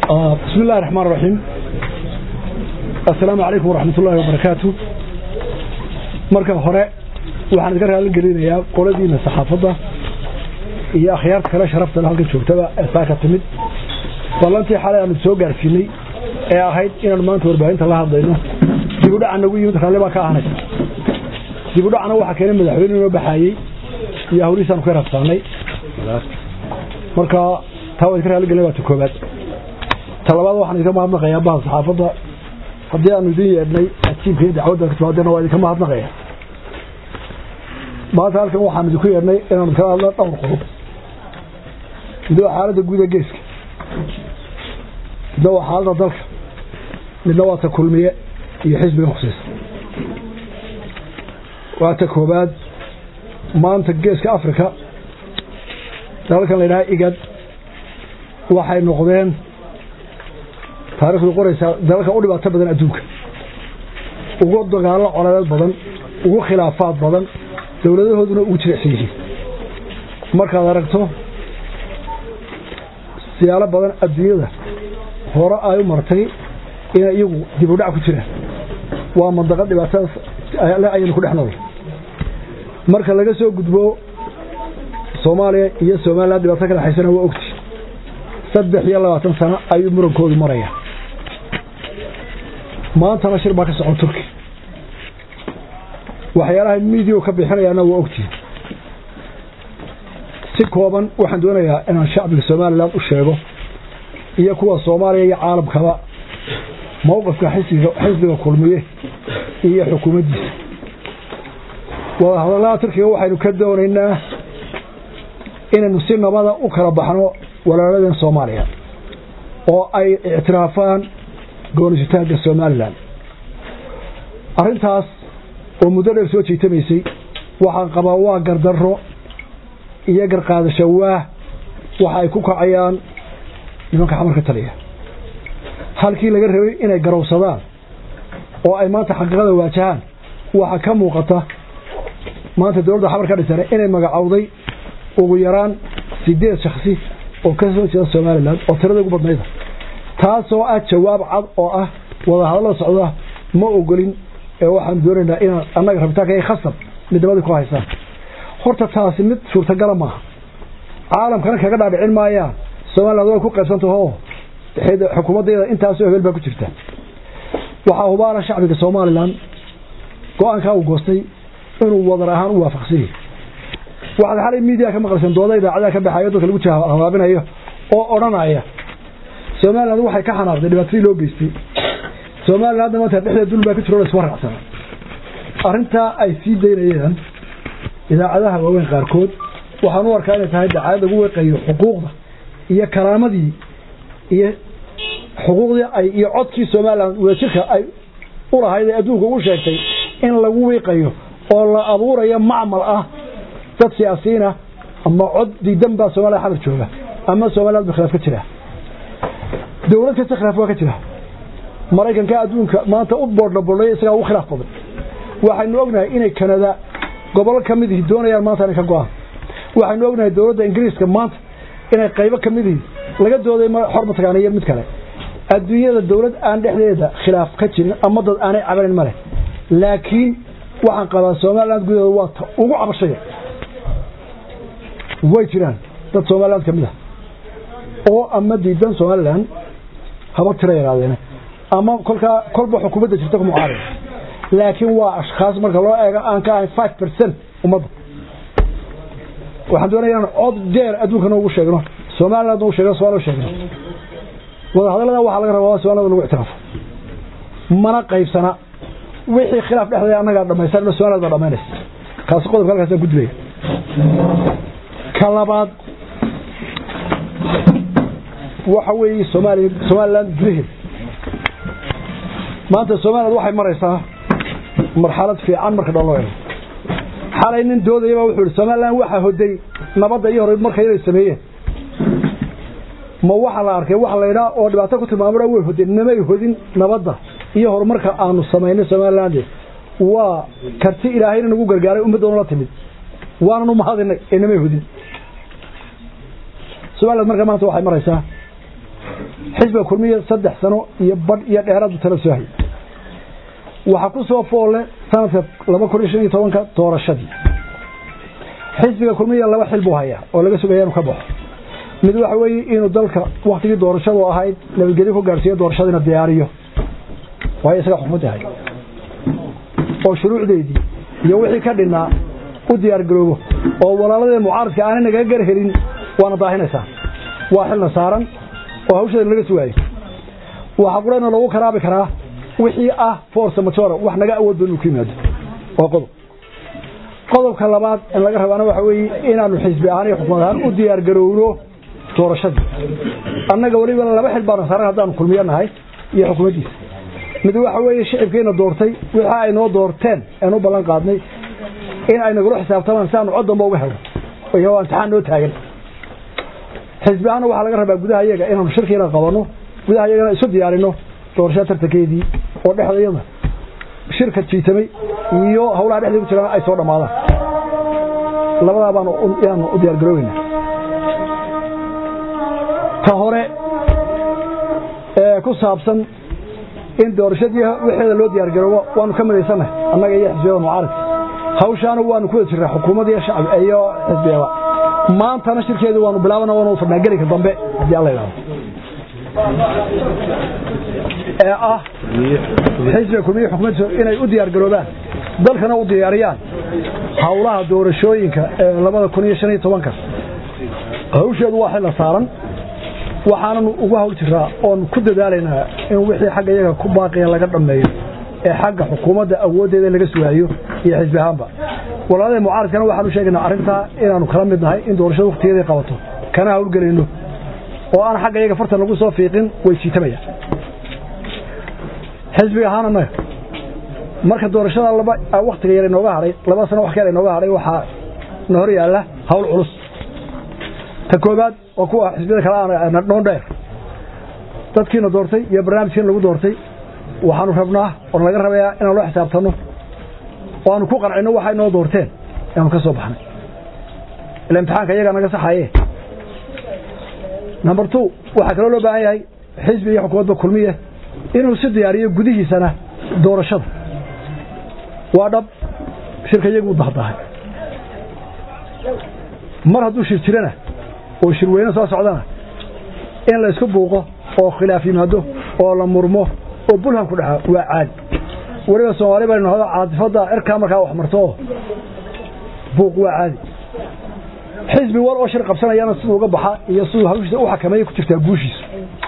بسم الله الرحمن الرحيم السلام عليكم ورحمة الله وبركاته marka hore waxaan idinka raali gelinayaa qoladiina saxaafadda iyo akhyaarta kale sharafta halka joogtaba ee saaka timid ballantii xalay aanu soo gaarsiinay ee ahayd inaanu maanta warbaahinta la hadlayno dib u dhaca nagu yimid raalli baa ka ahanaysa dib u dhacna waxaa keenay madaxweyne inoo baxaayey iyo hawlihiisaanu ka rabsaanay marka taa waa idinka raali gelinay waa ta koobaad talabaad waxaan idinka mahadnaqayaa baha saxaafadda haddii aanu idin yeedhnay ajiibka iyo dacwadda ka timaadena waa idinka mahadnaqaya maanta halkan waxaan idinku yeedhnay inaanu kala hadlo dhowr qodob midna waa xaaladda guud ee geeska midna waa xaaladda dalka midna waa ta kulmiye iyo xisbiga khuseysa waa ta koobaad maanta geeska africa dalalkan la yidhaha igad waxay noqdeen taarikhdu qoraysaa dalalka u dhibaato badan adduunka ugu dagaallo coladeed badan ugu khilaafaad badan dowladahooduna ugu jirecsan yihiin markaad aragto siyaalo badan adduunyada hore ay u martay inay iyagu dib u dhac ku jiraan waa mandaqo dhibaatadaas le ayaynu ku dhex nool marka laga soo gudbo soomaaliya iyo somalilan dhibaato ka dhexaysana waa ogti saddex iyo labaatan sano ayuu murankoodu maraya maantana shir baa ka socon turki waxyaalaha midio ka bixinayaana waa ogtihin si kooban waxaan doonayaa inaan shacbiga somalilan u sheego iyo kuwa soomaaliya iyo caalamkaba mowqifka xisbiga kulmiye iyo xukuumaddiisa wadahadallada turkiga waxaynu ka doonaynaa inaynu si nabada u kala baxno walaaladeen soomaaliya oo ay ictiraafaan goonisitaanka somalilan arrintaas oo muddo dheer soo jiitamaysay waxaan qabaa waa gardarro iyo garqaadasho waah waxa ay ku kacayaan nimanka xamarka taliya halkii laga rabay inay garowsadaan oo ay maanta xaqiiqada waajahaan waxaa ka muuqata maanta dowladda xamar ka dhisana inay magacowday ugu yaraan sideed shaksi oo ka soo jeeda somalilan oo tirada ugu badnayda taasoo ah jawaab cad oo ah wadahadallada socda ma ogolin ee waxaan doonaynaa inaan annaga rabitaanka ay khasab midnimada ku haysaan horta taasi mid suurtagala maaha caalamkana kaga dhaadhicin maayaan somaliland way ku qaybsantaho xukuumaddeeda intaasoo hebel baa ku jirta waxaa hubaala shacbiga somalilan go-aankaa uu goostay inuu wadar ahaan u waafaqsan yahay waxaad xalay miidiya ka maqlaysan dooda idaacadaha ka baxayo dadka lagu habaabinayo oo odhanaya somaliland waxay ka xanaaqday dhibaatadii loo geystay somalilandna maanta dhexdeed dul baa ku jiro isma raacsana arrintaa ay sii daynayeen idaacadaha waaweyn qaarkood waxaan u arkaa inay tahay dacaayad lagu weeqayo xuquuqda iyo karaamadii iyo xuquuqdii ay iyo codkii somaliland wadajirka ay u lahayd ee adduunka ugu sheegtay in lagu wiiqayo oo la abuurayo macmal ah dad siyaasiyiinah ama cod diidan baa somaliya xamar jooga ama somaliland ba khilaaf ka jira dowlad kasta khilaaf waa ka jira maraykanka adduunka maanta u boordha bordhay isagaa ugu khilaaf badan waxaynu ognahay inay kanada gobolo ka mid ihi doonayaan maanta inay ka go-aan waxaynu ognahay dowladda ingiriiska maanta inay qaybo ka mid ihi laga dooday xor mataqaana iyo mid kale adduunyada dowlad aan dhexdeeda khilaaf ka jirin ama dad aanay cabanin male laakiin waxaan qabaa somaliland gudaheeda waa ta ugu cabashaya way jiraan dad somaliland ka mid ah oo ama diidan somaliland haba tira yaraadeene ama kolkaa kolba xukuumadda jirta ku mucaarada laakiin waa ashkhaas marka loo eego aan ka ahayn five percent ummadda waxaan doonaya inaan cod dheer adduunka noogu sheegno somaliland noogu sheegno somalia sheegno wadahadallada waxaa laga rabaa somaliland lagu ictiraafo mana qaybsana wixii khilaaf dhexdeeda annagaa dhamaysan somaliland baa dhamaynaysa kaasi qodobka halkaasaan ku dilaya ka labaad waxa weeye soomaaliya somaliland gudaheeda maanta somaliland waxay maraysaa marxalad fiican marka dhan loo ego xalay nin doodayaba wuxuu ihi somaliland waxaa hoday nabadda iyo hore marka inay sameeyeen ma waxa la arkay waxa la yidhaha oo dhibaato ku tilmaamana way hodeen namay hodin nabadda iyo horumarka aanu samaynay somaliland waa karti ilaahayna nagu gargaaray ummaddoona la timid waanan u mahadinay ee namay hodin somaliland marka maanta waxay maraysaa xisbiga kulmiya saddex sano iyo badh iyo dheeraadu tala soo hayay waxaa ku soo foolle sanadka laba kun iyo shan iyo tobanka doorashadii xisbiga kulmiya laba xil buu hayaa oo laga sugaya inuu ka baxo mid waxa weeye inuu dalka waktigii doorashadu ahayd nabadgelyo ku gaarsiiyo doorashadiina diyaariyo waayo isaga xukumadda hay oo shuruucdeedii iyo wixii ka dhinnaa u diyaargaroobo oo walaaladee mucaaradka aanay nagaga gar helin waana daahinaysaa waa xilna saaran oo hawshadan laga sugaayo waxaa qurana lagu karaabi karaa wixii ah force majora wax naga awood badan uu ku yimaado waa qodob qodobka labaad in laga rabaana waxa weeye inaanu xisbi ahaan iyo xukumad ahaan u diyaargarowno doorashadii annaga weliba laba xil baana saaran haddaanu kulmiyo nahay iyo xukuumaddiisa mid waxa weeye shicibkiina doortay wixii ay noo doorteen aan u ballan qaadnay in ay nagula xisaabtamaan si aanu cod damba uga helo iyo waa imtixaan noo taagan xisbi ahaana waxaa laga rabaa gudaha iyaga inaanu shirkiina qabanno gudaha iyagana isu diyaarino doorashada tartankeedii oo dhexdayada shirka jiitamay iyo hawlaha dhexdii ku jiraan ay soo dhammaadaan labadaa baanu inaanu u diyaargaroobeyna ta hore ee ku saabsan in doorashadii wixeeda loo diyaargaroobo waanu ka midaysannahay annaga iyo xisbiyada mucaaradka hawshaana waanu ku wada jirnaa xukuumadda iyo shacab iyo xisbiyada maantana shirkeedii waanu bilaabana waanu fadhnaa gelinka dambe haddii alla yidhahdo ee ah xisbiga kulmiya xukuumaddiisa inay u diyaargaroobaan dalkana u diyaariyaan howlaha doorashooyinka ee labada kun iyo shan iyo tobanka hawsheedu waa xilla saaran waxaananu ugu hawl jiraa oon ku dadaalaynaa in wixii xagga iyaga ku baaqiya laga dhammeeyo ee xagga xukuumadda awooddeeda laga sugaayo iyo xisbi ahaanba walaalada mucaaradkana waxaanu sheegaynaa arrintaa inaanu kala mid nahay in doorashada wakhtigeeday qabato kana hawlgelayno oo aan xagga iyaga fartan lagu soo fiiqin way jiitamayaan xisbiga ahaan annaga marka doorashada laba wakhtiga yar inooga hadhay laba sano wax kale inooga hadhay waxaa na hor yaalla hawl culus ta koobaad oo kuwa xisbiyada kale dhoon dheer dadkiina doortay iyo barnaamijkiina lagu doortay waxaanu rabnaa oo laga rabayaa inaan loo xisaabtanno oo aanu ku qancino waxay noo doorteen inaanu ka soo baxnay ila imtixaanka iyagaa naga saxaye number two waxaa kaloo loo baahan yahay xisbi iyo xukuumadda kulmiye inuu si diyaariyo gudihiisana doorashada waa dhab shirka iyagu u dahdahay mar hadduu shir jirana oo shirweyne soo socdana in la isku buuqo oo khilaaf yimaado oo la murmo oo bulhan ku dhaca waa caadi weliba soomaali baynu nahdo caatifadda cirkaa markaa wax marto oo buuq waa caadi xisbi war oo shir qabsanayana siduu uga baxa iyo siduu hawshiisa u xakameeya ku jirtaa guushiisa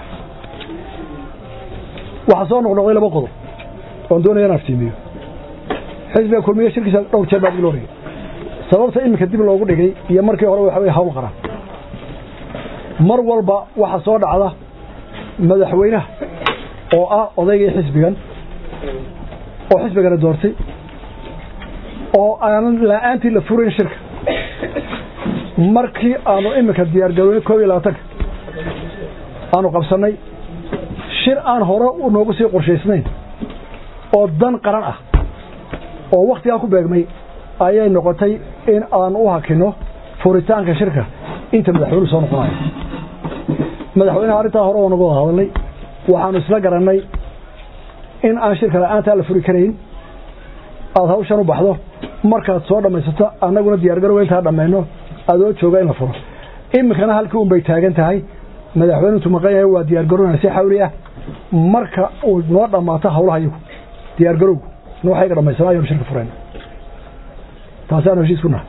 waxaa soo noqnoqday laba qodob oon doonaya in aftiimiyo xisbiga kulmiye shirkiisa dhowr jeer baa dib loo dhigay sababta iminka dib loogu dhigay iyo markii hore waxa weye hawl qaran mar walba waxa soo dhacda madaxweynaha oo ah odaygii xisbigan oo xisbigana doortay oo aanan la-aantii la furayn shirka markii aanu iminka diyaargaroynay koob iyo labaatanka aanu qabsannay shir aan hore noogu sii qorshaysnayn oo dan qaran ah oo wakhtigaa ku beegmay ayay noqotay in aan u hakino furitaanka shirka inta madaxweynuhu soo noqonayo madaxweynaha arrintaa hore oo nagu wada hadalnay waxaanu isla garannay in aan shirka la-aantaa la furi karayn aada hawshan u baxdo markaad soo dhammaysato annaguna diyaargarowa intaa dhammayno adoo jooga in la furo iminkana halkii un bay taagan tahay madaxweynutu maqan yahay waa diyaargarowna si xawli ah marka uu noo dhammaato hawlaha iyagu diyaargarowgu na waxayga dhammaysana ayanu shirka furayna taasaanu heshiis ku nahay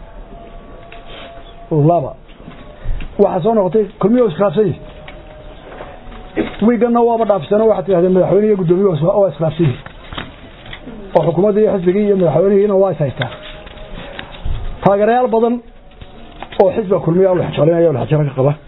laba waxaa soo noqotay kulmiya iskhilaafsan yihi wiiganna waaba dhaafisano waxaad tidhahdeen madaxweyne iyo guddoomiye waa iskhilaafsan yihi oo xukuumaddii iyo xisbigii iyo madaxweynihiina waa is haystaa taageerayaal badan oo xisbiga kulmiya laxjoolinaya laxjara ka qaba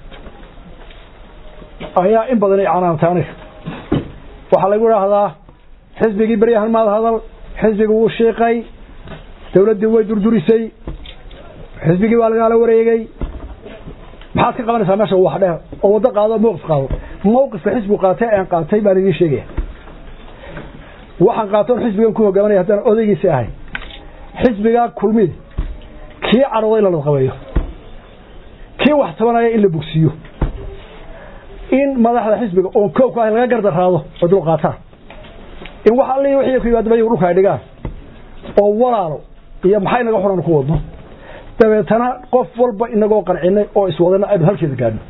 ayaa in badan canaanta aniga waxaa lagu idhaahdaa xisbigii beryahan maad hadal xisbigii wuu shiiqay dawladdii way durdurisay xisbigii waa lagaala wareegay maxaad ka qabanaysaa meesha wax dheer oo waddo qaado mowqif qaado mowqifka xisbigu qaatay aan qaatay baan idiin sheegaya waxaan qaatoon xisbigan ku hogaamanaya haddaan odaygiisi ahay xisbigaa kulmid kii cadhooda in la ladqabeeyo kii wax tabanaya in la bogsiiyo in madaxda xisbiga oon koobka ah laga gardaraado oo dul qaataan in wax alli wixii ku yimaadaba iyagu dhulka ay dhigaan oo walaalo iyo maxay naga xuran ku wadno dabeetana qof walba inagoo qancinay oo iswadana aynu halkeeda gaadhno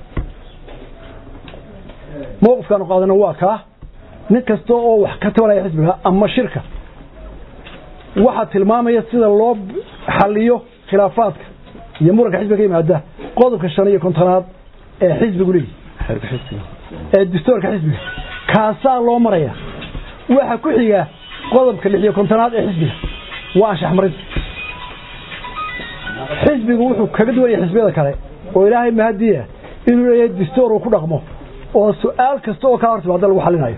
mowqifkaanu qaadana waa kaa nin kasta oo wax ka tabanaya xisbiga ama shirka waxaa tilmaamaya sida loo xaliyo khilaafaadka iyo muranka xisbiga ka yimaada qodobka shan iyo kontonaad ee xisbigu leeyihi ee dastuurka xisbiga kaasaa loo maraya waxa ku xiga qodobka lix iyo kontonaad ee xisbiga waa anshax marid xisbigu wuxuu kaga duwan yahay xisbiyada kale oo ilaahay mahadiya inuu leeyahay dastuur uu ku dhaqmo oo su-aal kasta oo kaa hortimaada lagu xalinayo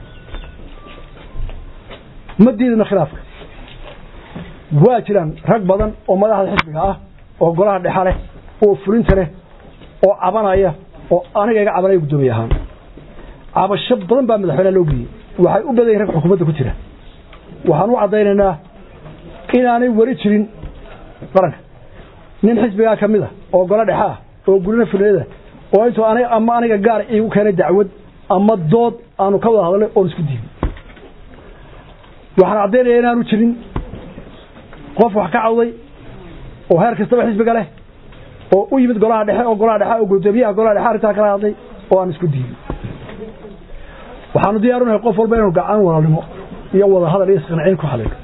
ma diidino khilaafka waa jiraan rag badan oo madaxda xisbiga ah oo golaha dhexa leh oo fulinta leh oo cabanaya oo aniga iga cabanaya guddoomiye ahaan cabasho badan baa madaxweyneha loo geeyey waxay u badan yihin rag xukuumadda ku jira waxaan u caddaynaynaa inaanay weli jirin qaranka nin xisbigaa ka mid a oo golo dhexa ah oo gurina fulinada oo intuu aniga ama aniga gaar iigu keenay dacwad ama dood aanu ka wada hadalnay oon isku diiday waxaan caddaynaya inaanu jirin qof wax ka cawday oo heer kastaba xisbiga leh oo u yimid golaha dhexe oo golaha dhexe oo guddoomiyaha golaha dhexe arrintaa kala hadlay oo aan isku diiday waxaanu diyaarunahay qof walba inuu gacan walaalnimo iyo wada hadal iyo isqanciin ku xalino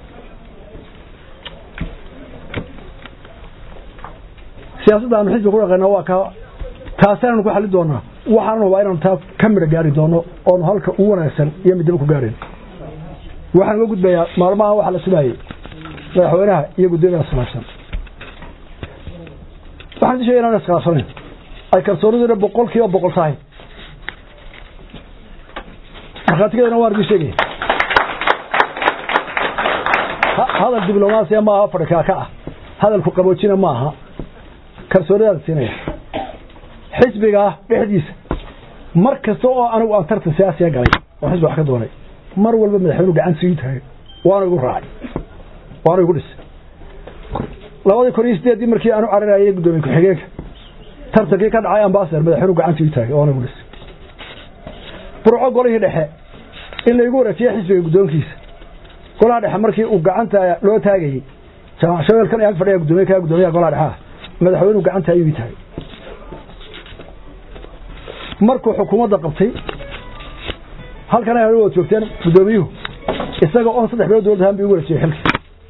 siyaasadda aanu xisbiga ku dhaqayna waa ka taasaanu ku xalin doonaa waxaanu hubaa inaanu taa ka midho gaari doono oonu halka u wanaagsan iyo midnimo ku gaarayn waxaan uga gudbayaa maalmaha waxaa la sugaayey madaxweynaha iyo guddoomiyaha iskhilaafsan waxaan sheegay inaan iskhilaafsanayn ay kalsooniduna boqol kiiba boqol tahay markhaatigeedana waan idin sheegaya hadal diblomaasiya maaha fadhikaaka ah hadalku qaboojina maaha kalsoonidaan siinaya xisbiga dhexdiisa mar kasta oo anigu aan tartan siyaasiya galay oo xisbi wax ka doonay mar walba madaxweynuhu gacantiisa ii taagay waana igu raacay waana igu dhisay labadii kun iyo sideeddii markii aanu cararayay guddoomiye ku-xigeenka tartankii ka dhacay ambasador madaxweynuhu gacantii ii taagay waana igu dhisay burco golihii dhexe in laygu wareejiye xisbiga guddoonkiisa golaha dhexe markii uu gacanta loo taagayey jaamac shabeelkan ag fadhiya guddoomiye ka guddoomiyaha golaha dhexe ah madaxweynuhu gacanta ayuu ii taagay markuu xukuumadda qabtay halkan ay wad joogteen guddoomiyuhu isaga oon saddex bilood dowladda ahaan bi ugu wareejiyey xilka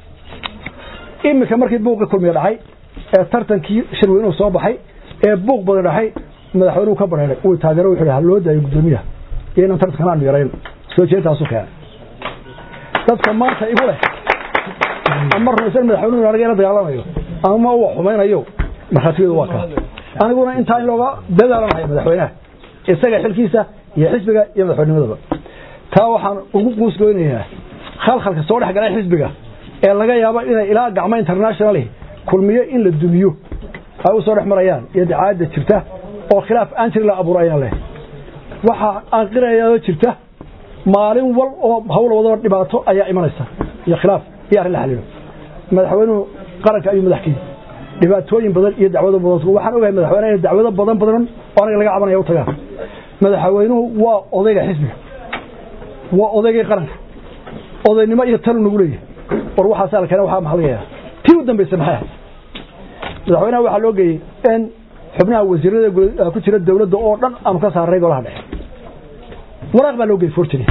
iminka markii buuqii kulmiya dhacay ee tartankii shirweynuhu soo baxay ee buuq badan dhacay madaxweynuhu ka bareeray uu taageero wuxuu ha loo daayo guddoomiyaha iyo inaan tartankan aanu yarayn soo jeedtaasu keenay dadka maanta igu leh ama rumaysan madaxweynuhu aniga ila dagaalamayo ama uu xumaynayo markhaatigeedu waa kaa aniguna intaa in looga dadaalanahay madaxweynaha isaga xilkiisa iyo xisbiga iyo madaxweynimadaba taa waxaan ugu quusgoynayaa khalkhalka soo dhex galay xisbiga ee laga yaabo inay ilaa gacmo internationali kulmiyo in la dumiyo ay u soo dhex marayaan iyo dacaadda jirta oo khilaaf aan jirin la abuuro ayaan leh waxa aan qirayaa jirta maalin wal oo hawl wadaba dhibaato ayaa imanaysa iyo khilaaf iyo arrin la xaliilo madaxweynuhu qaranka ayuu madax ka yihi dhibaatooyin badan iyo dacwado badan waxaan ogahay madaxweynaha in dacwado badan badan oo anaga laga cabanaya u tagaan madaxweynuhu waa odayga xisbiga waa odaygii qaranka odaynimo iyo talu nagu leeyahay war waxaasaa la keena waxaa maxaa laga yaaba tii u dambaysa maxay ahayd madaxweynaha waxaa loo geeyey in xubnaha wasiirada ku jira dowladda oo dhan aanu ka saaray golaha dhexe waraaq baa loo geeyey fortini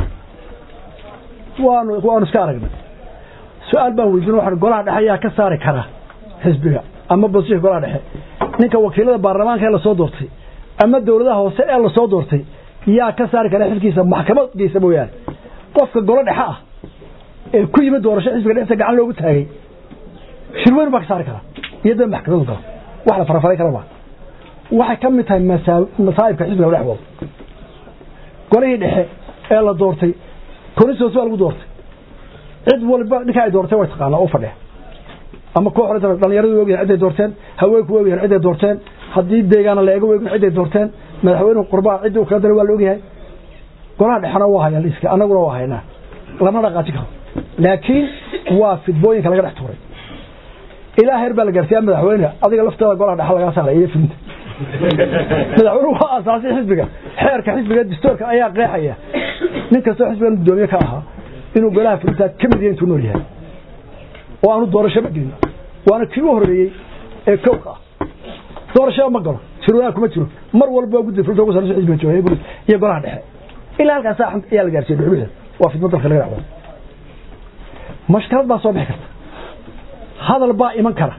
waanu waanu iska aragnay su-aal baan weydiin waxaan golaha dhexe ayaa ka saari kara xisbiga ama bosisha golaha dhexe ninka wakiilada baarlamaanka ee lasoo doortay ama dowladaha hoose ee lasoo doortay yaa ka saari kara xilkiisa maxkamad geysa mooyaane qofka golo dhexe ah ee ku yimid doorasho xisbiga dhexdiisa gacan loogu taagay shirweynu baa ka saari kara iyo dad maxkamadu galo wax la farafaray kara maa waxay ka mid tahay masaa'ibka xisbiga dhex wado golihii dhexe ee la doortay konisos baa lagu doortay cid walba ninka ay doorteen way taqaanaa oo fadhiya ama koox dhalinyaradu way ogyahan ciday doorteen haweenku way ogyahan ciday doorteen haddii deegaana la eego way ogyahan ciday doorteen madaxweynuhu qurbaa ciddii uu kala daray waa la ogyahay golaha dhexena waa hayaa liiska annaguna waa haynaa lama dhaqaajin karo laakiin waa fidbooyinka laga dhex tuuray ilaa heer baa la gaarsiiyaa madaxweyne adiga lafteeda golaha dhexa lagaa saaray iyo filinta madaxweynuhu waa asaasay xisbiga xeerka xisbiga dastuurka ayaa qeexaya nin kastoo xisbigan gudoomiye ka ahaa inuu golaha fulintaa ka mid yahay intuu nool yahay oo aanu doorashaba gelin waana kii u horeeyey ee kowka ah doorashaba ma galo shirwanaag kuma jiro mar walba waa guddi fulinta ugu sarreysa xisbiga jooga iyo golaha dhexe ilaa halkaas ayaa la gaarsiiyey dhuxuxda waa fidmo dalka laga dhacdo mashkalad baa soo bixi karta hadal baa iman kara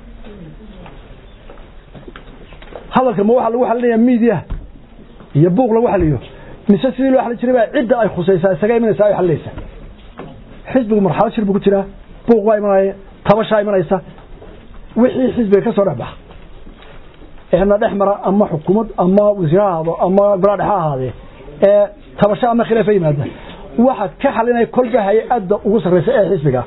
hadalka ma waxaa lagu xalinayaa miidiyaha iyo buuq lagu xaliyo mise sidii loo xalin jiray baa cidda ay khusaysaa isaga imanaysa ay xalinaysa xisbigu marxalad shir buu ku jiraa buuq baa imanaya tabashaa imanaysa wixii xisbiga ka soo dhex baxa eena dhex mara ama xukuumad ama wasiir ha ahaado ama golaa dhexe ha ahaadee ee tabasho ama khilaafa yimaada waxa ka xalinaya kolba hay-adda ugu sarreysa ee xisbiga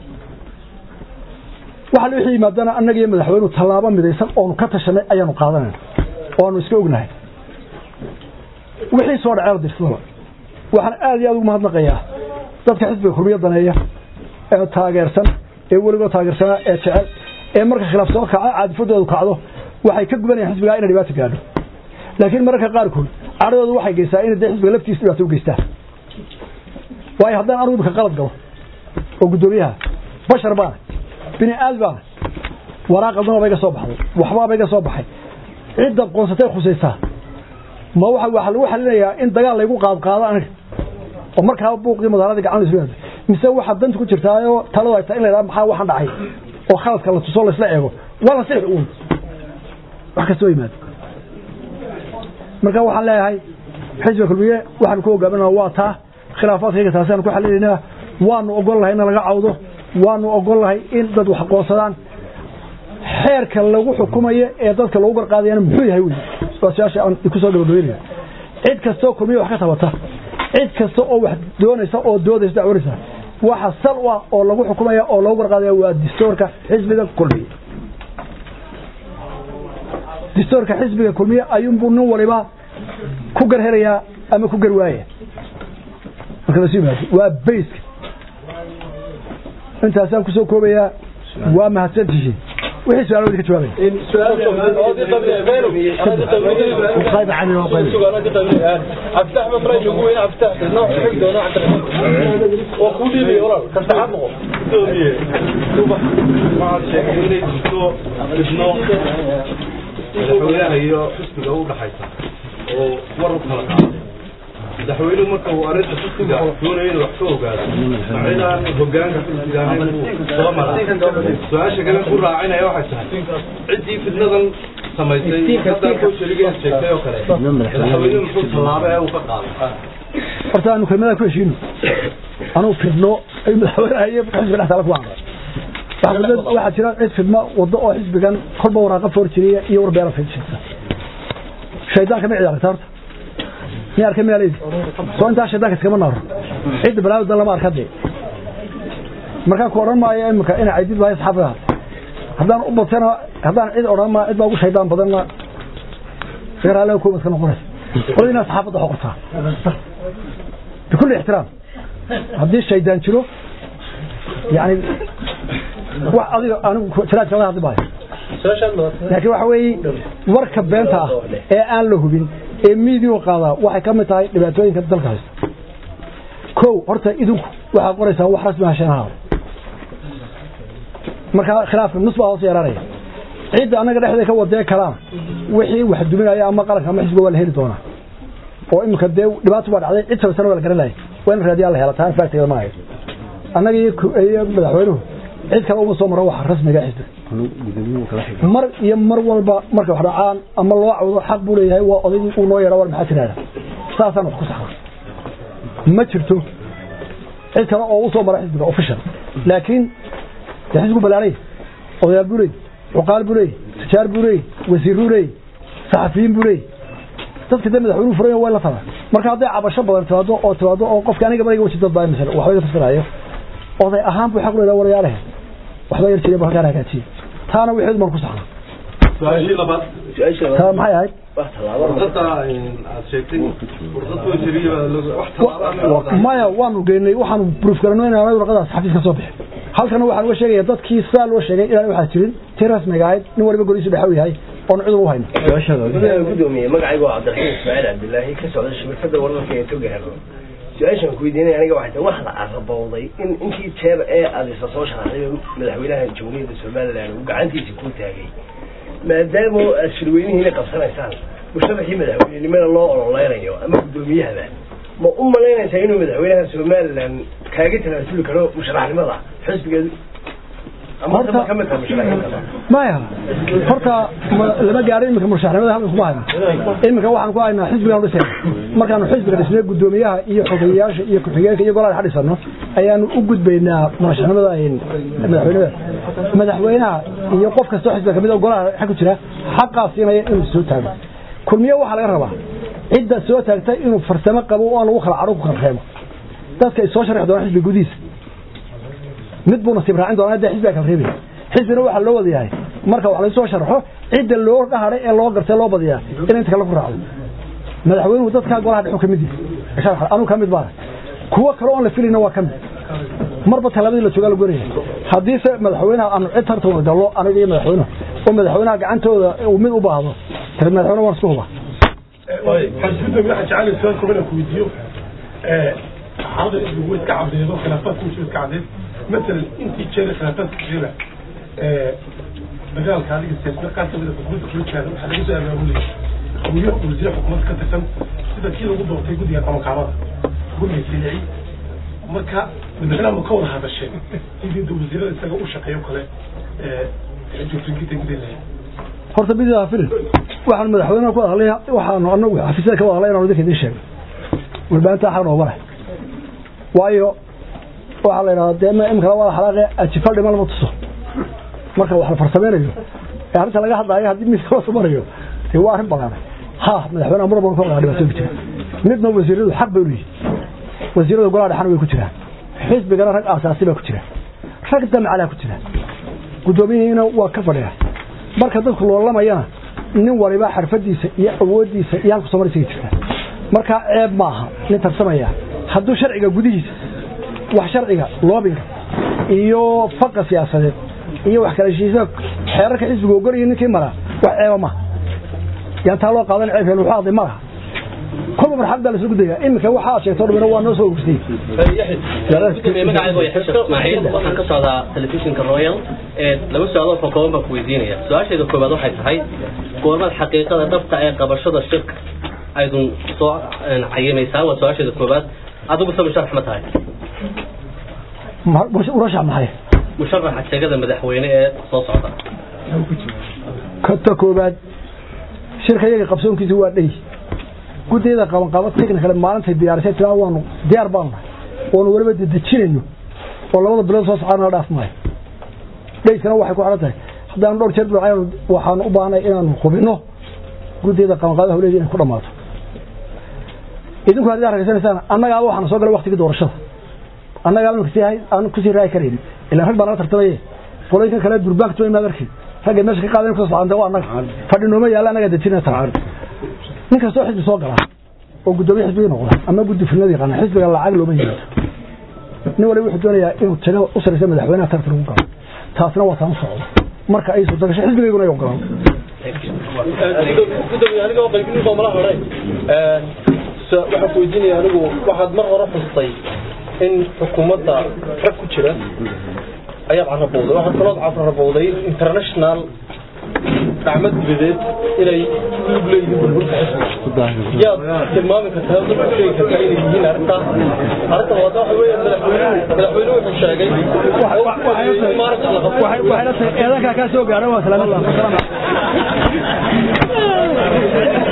waxa wixii yimaadana annaga iyo madaxweynuhu tallaabo midaysan oonu ka tashanay ayaanu qaadanayna oanu iska ognahay wixii soo dhacee dirsadaba waxaan aad iyo aad ugu mahadnaqayaa dadka xisbiga kulmiya daneeya ee taageersan ee weligoo taageersanaa ee jecel ee marka khilaaf soo kaca caadifadoodu kacdo waxay ka gubanayaan xisbigaa inay dhibaato gaadho laakiin mararka qaarkood cadhadoodu waxay geysaa inay dee xisbiga laftiisa dhibaato u geystaan waayo haddaan anugu imika qalad galo oo guddoomiyaha bashar baana bini aad baana waraaqadnaba iga soo baxday waxbaaba iga soo baxay cidda qoonsatay khusaysaa ma waxa waxa lagu xalinayaa in dagaal laygu qaadqaado aniga oo markaaba buuqii magaaladii gacan isu yaado mise waxa danta ku jirtaayoo taladu ay tahay in la yidhaha maxaa waxaan dhacay oo khaladka la tuso laysla eego waa la sixi uun wax kastoo yimaado marka waxaan leeyahay xisbiga kulmiye waxaanu ku hogaaminaa waa taa khilaafaadkayga taasiaanu ku xalinaynaa waanu ogol lahay in laga cawdo waanu ogol lahay in dad wax qoonsadaan xeerka lagu xukumayo ee dadka lagu garqaadayana muxuu yahay wey waa su-aasha aan ku soo gabagabeynaya cid kastoo kulmiye wax ka tabata cid kasta oo wax doonaysa oo doodaysa dacwanaysa waxa sal u ah oo lagu xukumaya oo lagu garqaadaya waa distoorka xisbiga kulmiye distoorka xisbiga kulmiye ayuunbuu nin waliba ku gar helayaa ama ku gar waaya marka lasu yimaado waa bayska intaasaan kusoo koobayaa waa mahadsantihiin wixii su-aalo wadi ka jawaabaya عبد احمد فريد يقول عبد احمد نوع حق نوع عبد الرحمن وكولي لي ورا كنت حقه waxaad sheegay inay jirto ibno madaxweynaha iyo xisbiga u dhaxaysa oo war u kala qaaday madaxweynuhu marka uu arrinta xisbiga doonaya inuu wax ka ogaado macinaan hogaanka xisbiga ahayn buu soo maray su-aasha kale ku raacinaya waxay tahay ciddii fidnadan samaysay haddaan koo sharigeed sheegtay oo kale madaxweynuhu muxuu tallaabo ee uu ka qaaday horta aanu kelmadaa ku heshiino anuu fidno ay madaxweynaha iyo xisbiga dhex taala ku amray waxaa jira cid fidmo wado oo xisbigan kolba waraaqa foor jiriya iyo warbeera fidshisa shaydaanka ma ciyaarta horta mi arkay miyaa leedi soo intaa shaydaanka iskama naaro cidda balaadan lama arka dee markaan ku odhan maayo imika ina caydid waayo saxaafiga haddaan u batana haddaan cid odhan maa cid baa ugu shaydaan badanna garaale kuumad ka noqonaysa qoladiina saxaafadda xoqortaa bikulli ixtiraam haddii shaydaan jiro yani wax adiga anigu jiraadka laga hadli maayo laakiin waxa weeye warka beenta ah ee aan la hubin ee miidiyu qaadaa waxay ka mid tahay dhibaatooyinka dalka haysta kow horta idinku waxaad qoraysaa wax rasmi ah shanaha markaa khilaafka nus baa hoos yeeranaya cidda annaga dhexdeeda ka wadee kalana wixii wax duminaya ama qaranka ama xisbiga waa la heli doonaa oo iminka dee dhibaato baa dhacday cid sabasana waa la garanaya waa in raadiyaa la hela taan faagteeda maayo annaga iyo madaxweynuhu cid kale uma soo maro waxa rasmiga xisbiga mar iyo mar walba marka wax dhacaan ama loo cawdo xaq buu leeyahay waa odaygii uu noo yeedha war maxaa tiraahda saasaan wax ku saxna ma jirto cid kale oo u soo mara xisbiga official laakiin dee xisbigu balaanay odayaal buu leeyay cuqaal buu leeyay tijaar buu leeyay wasiir buu leeyay saxafiyiin buu leeyay dadka dee madaxweynuhu furan waa la taba marka hadday cabasho badan timaado oo timaado oo qofka aniga bariga waji dad baa misal waxba iga fasiraayo oday ahaan buu xaq u leeyahay warayaalehe waxba yar jiray halkaan hagaajiye taana wixii man ku saxna su-aashii labaad taa maxay ahayd fursadda aad sheegtay fursad koo shariya wax tallaabo maya waanu geynay waxaanu proof garanay inaan warqadaas xafiis ka soo bixin halkana waxaan uga sheegaya dadkii sidaa loo sheegay inaan waxaa jirin tii rasmiga ahayd nin waliba goliisu dhexa u yahay oon cid ugu hayno gudoomiye magacaygu waa cabdiraxiim ismaaciil cabdilaahi ka socda shibirkada wararka ee toga helo su-aashan ku weydiinaya aniga waxay tahay wax la arabowday in intii jeer ee adisa soo sharaxday madaxweynaha jamhuuriyadda somaliland uu gacantiisa ku taagay maadaama aad shirweynihiina qabsanaysaan musharaxii madaxweynenimada loo ololeynayo ama guddoomiyahaba ma u malaynaysaa inuu madaxweynaha somaliland kaaga talaasuli karo musharaxnimada xisbigeedu ama Horta- ka mid tahay musharaxnimada maya horta ma- lama gaarin iminka murashaxnimada halkan kuma hayno iminka waxaan ku haynaa xisbigaan dhisayna markaanu xisbiga dhisnay guddoomiyaha iyo xogeyayaasha iyo ku-xigeenka iyo golaha dhex dhisano ayaanu u gudbaynaa murashaxnimada ay- madaxweynada madaxweynaha iyo qof kastoo xisbiga kamid oo golaha xag ku jira xaqaa siinaya inuu soo taago kulmiye waxaa laga rabaa cidda soo taagtay inuu farsamo qabo oo aan lagu kala cadho ku kala reebo dadka ay soo sharxi doonaan xisbiga gudihiisa mid buu nasiib raacin doonaa hadda xisbiga kala reebaya xisbina waxaa loo wada yahay marka wax laysoo sharxo cidda loo dhaharay ee loo gartay loo badiyaa in inta kale ku raacdo madaxweynuhu dadkaa golaha dhexu ka mid yahay anuu ka mid baa kuwo kale oon la filayna waa ka mid marba tallaabadii la joogaa la goraya haddiise madaxweynaha aanu cid tartan gallo aniga iyo madaxweynuhu oo madaxweynaha gacantooda uu mid u baahdo tiri madaxweyne waan isku huba xisbida waxaa jecel su'aal kooban aan ku weydiiyo xaalada isbigu way iska caddeedo khilaafaadku way iska caddeed masalan intii jeer khilaafaadka jira dagaalka adiga siyaasada qaar kamid a xukuumadda kula jiraada waxaa laga soo abaabulaya hawyo wasiire xukuumadda ka tirsan sida kii lagu doortay guddiga qabanqaabada guddiga silici marka madaxweynaha ma ka wada hadasheen sidii wasiirada isaga u shaqeeyo kale joogtooyinkiita gudaheeda horta bidaa filin waxaan madaxweynaha ku hadlay waxaanu anagu xafiisyada ka wada hadlay inaanu idinka idiin sheegno warbaahinta xaq nooga leh waayo waxaa la yidhahdaa dee ma imkala wada xalaaqe ajifal dhima lama tuso marka wax la farsameynayo ee arrinta laga hadlaayo haddii miiska la sumanayo dee waa arrin ballaaray ha madaxweynaha mar walba ka wada dhibaatooyi jira midna wasiiradu xaq bay u leeyihin wasiirada golaha dhexana way ku jiraan xisbigana rag aasaasi baa ku jira rag damcalaa ku jira guddoomiyihiina waa ka fadhiya marka dadku loolamayana nin waliba xarfadiisa iyo awoodiisa iyo halku somarisiga jirta marka ceeb maaha nin tarsamaya hadduu sharciga gudihiisa wax sharciga loobinka iyo faqa siyaasadeed iyo wax kala heshiisa xeerarka xisbiga ogolaya ninkii mara wax ceeba maaha yaan taa loo qaadan ceeb hel wuxuu hadlay malaha kolba marxalad baa lasoo gudaya iminka waxa aad sheegto dhumina waa noo soo ogsay magacaygu waa xisha ismaaciil waxaan ka socdaa telefishinka royal ee laba su-aalood oo kooban baan ku weydiinaya su-aasheeda koobaad waxay tahay goormaad xaqiiqada dhabta ee qabashada shirka aydun soo cayimaysaa waa su-aasheeda koobaad adigu se musharax ma tahay urashax maxay musharaxa sheegada madaxweyne ee soo socda kata koobaad shirka iyaga qabsoonkiisa waa dhey guddiyada qabanqaabo technical maalintay diyaarisay tiraa waanu diyaar baanu nahay oonu weliba dedejinayno oo labada bilood soo socdaa nala dhaaf maayo dheyskana waxay ku xidhan tahay haddaanu dhowr jeer bilocaynu waxaanu u baahnay inaanu hubinno guddiyada qabanqaabada hawleeda inay ku dhammaato idinku hadii aad ragaysanaysaan annagaaba waxaana soo galay waktigii doorashada annagaaba imika sii aan kusii raayi karaynin ilaan rag baa naga tartamaye qolooyinkan kale durbaanka tuwa imaad arkin ragga meesha ka qaadan kusoo socdaan waa annaga fadhi nooma yaalla annaga dejina taa nin kastoo xisbi soo galaa oo guddoomiye xisbigii noqda ama guddi filnada yaqaana xisbiga lacag looma yimaado nin waliba wuxuu doonayaa inuu tago u saraysa madaxweynaha tartan ugu galo taasna waa taan u socdo marka ay suurta gasho xisbigayguna ay ogolaan gudoomiye aniga oo qaybin baa mala haray waxaan ku weydiinaya anigu waxaad mar hore xustay in xukuumadda rag ku jira ayaad carabowday waxaad kaloo carabowday international gacmo dibadeed inay lug leeyihiin burburka xisbiga yaad tilmaami kartaa dad ku sheegi kartaa inay yihiin arrintaas arrintan waa waxa weeye madaxweynuhu madaxweynuhu wuxuu sheegay in maalinka la qabto waxay la tahay eedankaa kaa soo gaadha waa salaamad